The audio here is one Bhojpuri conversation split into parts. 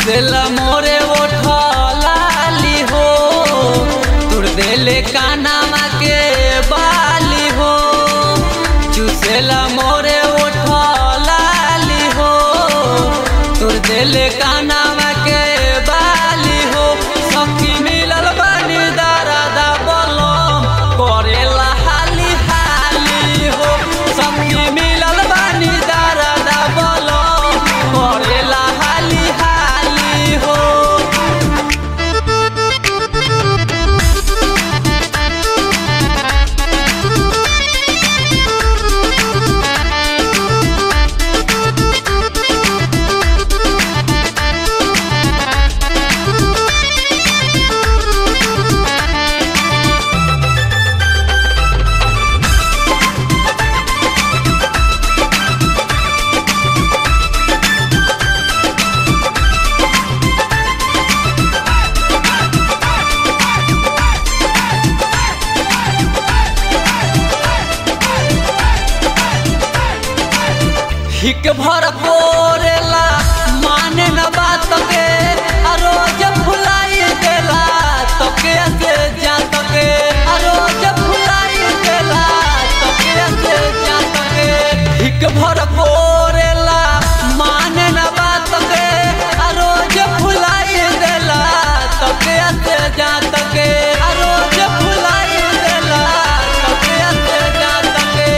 चुसेला मोरे ओठलाली हो तुर देले कानामा के बाली हो चुसेला मोरे ओठलाली हो तुर देले कानामा के बाली हो सखी मिलल बानी दारादा बलम करेला हाली हाली हो सखी मिलल बानी दारादा बलम करेला हाली हाली हो हिक भर कोरेला माने न बात के आ रोज फुलाई देला तके से जा तके आ रोज फुलाई देला तके से जा तके हिक भर कोरेला माने न बात के आ रोज फुलाई देला तके से जा तके आ रोज फुलाई देला तके से जा तके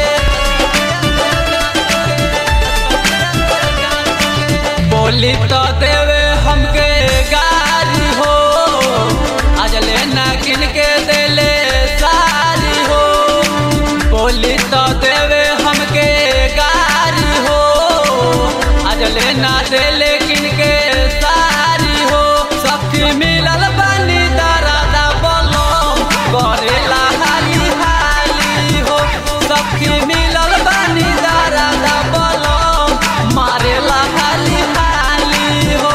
बोली तो देवे हमके गारी हो आज लेना किन के देले सारी हो बोली तो देवे हमके गारी हो आज लेना देले किन के सारी हो सखी मिलल बानी दारादा बोलो करेला हाली हाली हो सखी मिलल बानी दारादा बोलो मारेला हाली हाली हो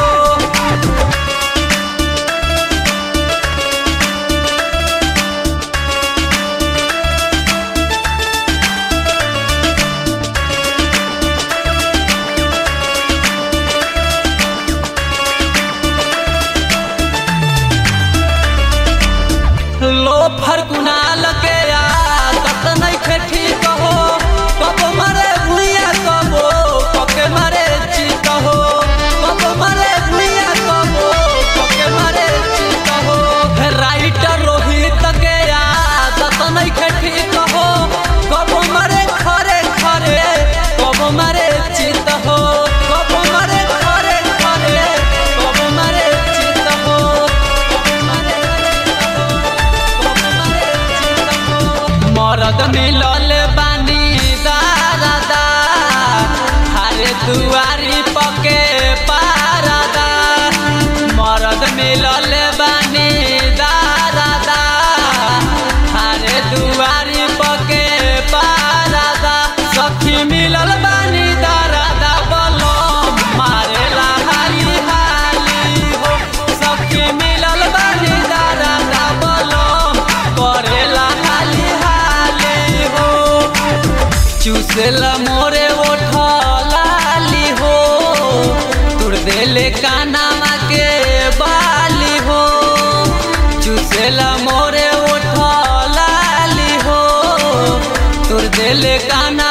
लो फरकुनाल के आदत नहीं खे ठीक हो कब मरे भुइया कबो कके मरे चित हो कब मरे भुइया कबो कके मरे चित हो राइटर रोहित के आदत नहीं खे ठीक हो कब मरे खरे खरे कब मरे चित हो कब मरे खरे खरे कब मरे चित हो कब मरे मरद मिलल बानी दादा हरे दुआरी पके पारदा मरद मिलल बानी दादा हरे दुआरी पके पारदा सखी मिलल बानी दादा बलम मारेला हाली हाली हो सखी मिलल बानी दादा बलम करेला हाली हाली हो चूसेला मोरे ओठलाली हो तुर देले कानामा के बाली हो चूसेला मोरे ओठलाली हो तुर देले काना